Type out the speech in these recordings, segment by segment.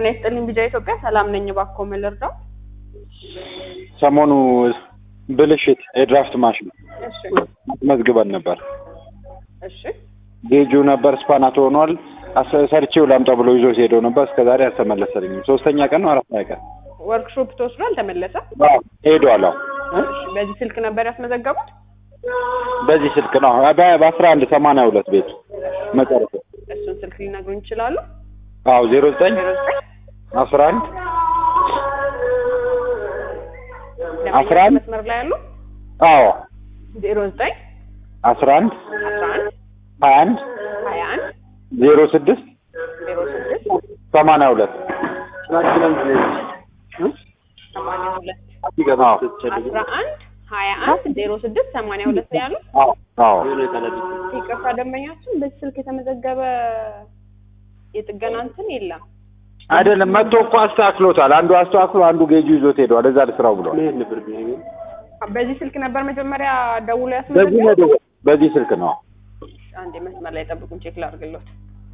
ጤና ይስጥልኝ ቢጃ ኢትዮጵያ ሰላም ነኝ። እባክዎ ምን ልርዳው? ሰሞኑ ብልሽት የድራፍት ማሽን እሺ መዝግበን ነበር። እሺ ጌጁ ነበር ስፓናቶ ሆኗል። አስ- ሰርቼው ላምጣ ብሎ ይዞ ሄደው ነበር። እስከዛሬ አልተመለሰልኝም። ሶስተኛ ቀን ነው አራተኛ ቀን ወርክሾፕ ተወስዶ አልተመለሰ? አዎ፣ ሄዷል። አዎ እሺ በዚህ ስልክ ነበር ያስመዘገቡት? በዚህ ስልክ ነው በ- በአስራ አንድ ሰማንያ ሁለት ቤቱ መጨረሻ እሱን ስልክ ሊነግሩኝ ይችላሉ? አዎ ዜሮ ዘጠኝ ዜሮ ዘጠኝ አስራ አንድ አስራ ደንበኛ አንድ መስመር ላይ ያሉ አዎ ዜሮ ዘጠኝ አስራ አንድ አስራ አንድ ሀያ አንድ ሀያ አንድ ዜሮ ስድስት ዜሮ ስድስት ሰማንያ ሁለት ሰማንያ ሁለት አዎ አስራ አንድ ሀያ አንድ ዜሮ ስድስት ሰማንያ ሁለት ነው ያሉት? አዎ አዎ ይቅርታ ደንበኛችን በዚህ ስልክ የተመዘገበ የጥገና እንትን የለም። አይደለም መጥቶ እኮ አስተካክሎታል። አንዱ አስተካክሎ አንዱ ጌጁ ይዞት ሄደዋል። እዛ ልስራው ብሏል። በዚህ ስልክ ነበር መጀመሪያ ደውሎ በዚህ ያስመዘገበው? ነው የደወለው። በዚህ ስልክ ነው። አንዴ መስመር ላይ ጠብቁን፣ ቼክ ላድርግሎት።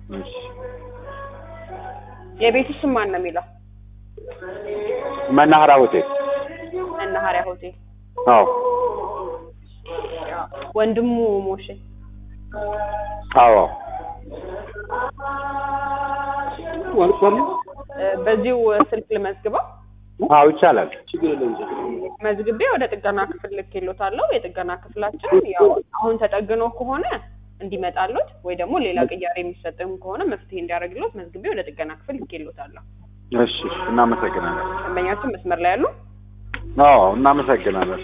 የቤቱ ስም ማን ነው የሚለው? መናኸሪያ ሆቴል። መናኸሪያ ሆቴል። አዎ ወንድሙ ሞሼ። አዎ እ፣ በዚሁ ስልክ ልመዝግበው። አዎ ይቻላል። መዝግቤ ወደ ጥገና ክፍል ልኬሎታለሁ። የጥገና ክፍላችን ያው አሁን ተጠግኖ ከሆነ እንዲመጣሎት ወይ ደግሞ ሌላ ቅያሬ የሚሰጥም ከሆነ መፍትሄ እንዲያደርግሎት መዝግቤ ወደ ጥገና ክፍል ልኬሎታለሁ። እሺ እናመሰግናለን። ደንበኛችን መስመር ላይ ያሉ አዎ እናመሰግናለን።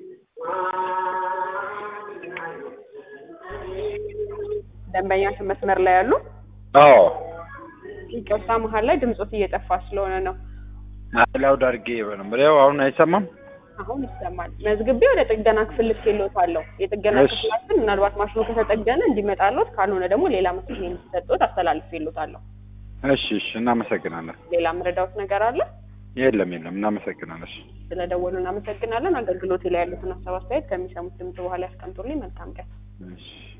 ደንበኛችን መስመር ላይ ያሉ አዎ ይቅርታ መሀል ላይ ድምፆት እየጠፋ ስለሆነ ነው። ላውድ አድርጌ ነበር። ያው አሁን አይሰማም። አሁን ይሰማል። መዝግቤ ወደ ጥገና ክፍል ልኬሎታለሁ። የጥገና እሺ። ክፍላችን ምናልባት ማሽኑ ከተጠገነ እንዲመጣሎት፣ ካልሆነ ደግሞ ሌላ መፍትሄ እንዲሰጡት አስተላልፌሎታለሁ። እሺ እሺ እናመሰግናለን። ሌላ ምረዳውት ነገር አለ? የለም የለም እናመሰግናለን። እሺ ስለደወሉ እናመሰግናለን። አገልግሎት ላይ ያሉትን ሀሳብ አስተያየት ከሚሰሙት ድምፅ በኋላ ያስቀምጡልኝ። መልካም ቀን። እሺ